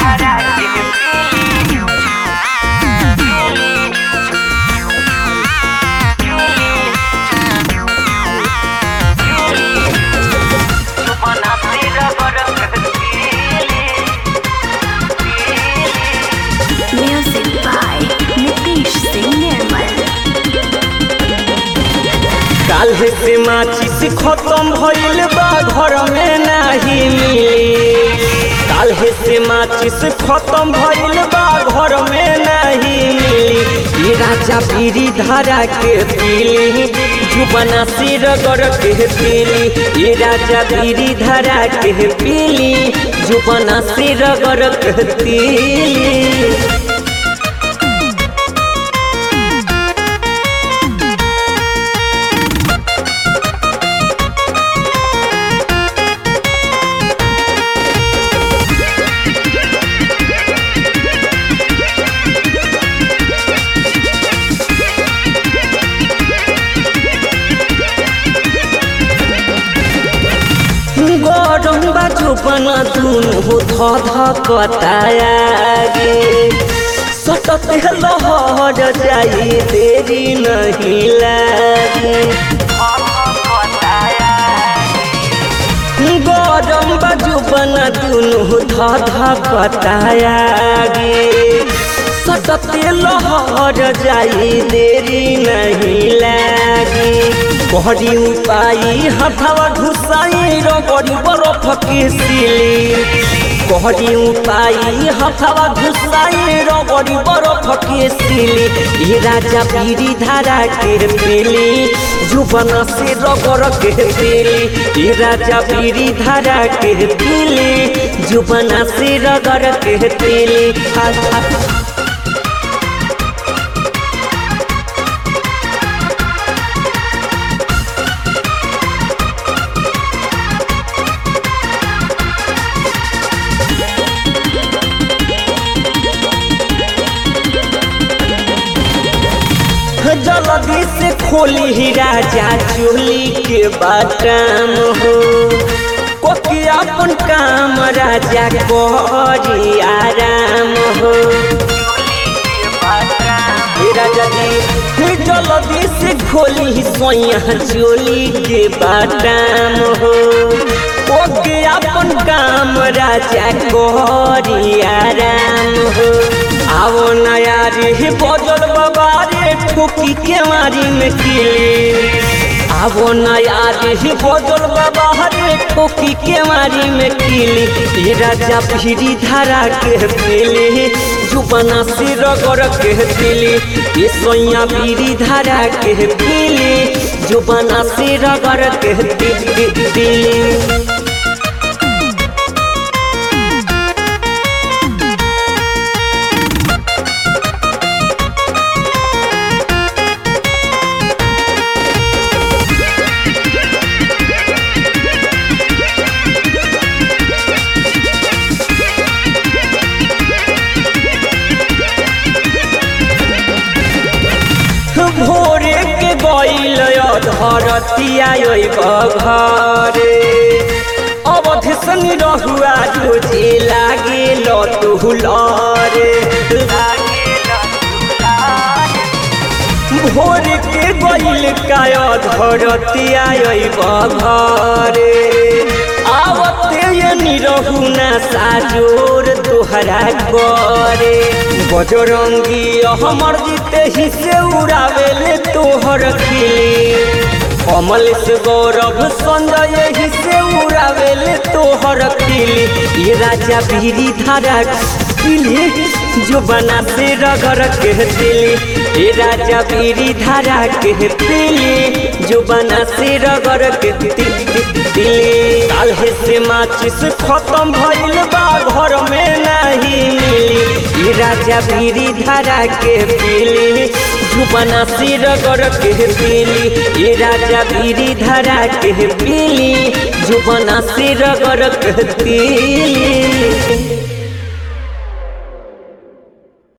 Music by Nitish Singh Nirmal. काल्हे से माचिस खत्म भइल बा घर में नाही मिली काल्हे से माचिस खत्म भइल बा घर में नाही मिली ई राजा पीरी धारा के पीली जुबना सिर गर के पीली ई राजा पीरी धारा के पीली जुबना सिर गर के पीली गरम बाजू बना दुनु ध ध कतायागे सतत लहर जाई देरी नहीं लागे गरम बाजू बना दुनु ध ध कतायागे सतत लहर जाई देरी नहीं लागे कहरी उपाई हथवा घुसाई रगड़ी बरफ के सिली कहरी उपाई हथवा घुसाई रगड़ी बरफ के सिली ये राजा पीरी धारा के पेली जुबन से रगड़ के पेली ये राजा पीरी धारा के पेली जुबन से रगड़ के पेली हा, हा, जल्दी से खोली ही राजा चोली के बाटाम हो कोकी अपन काम राजा करी आराम हो हे राजा जी जल्दी से खोली ही सोया चोली के बाटाम हो कोकी अपन काम राजा करी आराम हो आवो नया रे बजल बाबा रे ठोकी के मारी में किले आवो नया रे बजल बाबा रे ठोकी के मारी में किले ये राजा भीरी धारा के पेले जुबना से रगड़ के दिले ये सोया भीरी धारा के पेले जुबना से रगड़ के दिले भोरे के गईल धरतिया घरे अवध सन रहुआ जोजे लागे लतुलरे भोर के गईल काय धरतिया घरे आवते ये निरहु ना साजोर तोहरा करे बजरंगी हमर जीते ही से उड़ावेले तोहर खिली कमल से गौरव संजय ही से उड़ावेले तोहर खिली ये राजा बीरी धारा पीली जो बना से रगड़ के दिली ये राजा बीरी धारा के पीली जो बना से रगड़ के दिली काल्हे से माचिस खत्म भइल बा घर में नहीं मिली ई राजा बीरी धारा के पीली जुबना से रगड़ के पीली ई राजा बीरी धारा के पीली जुबना से रगड़ के पीली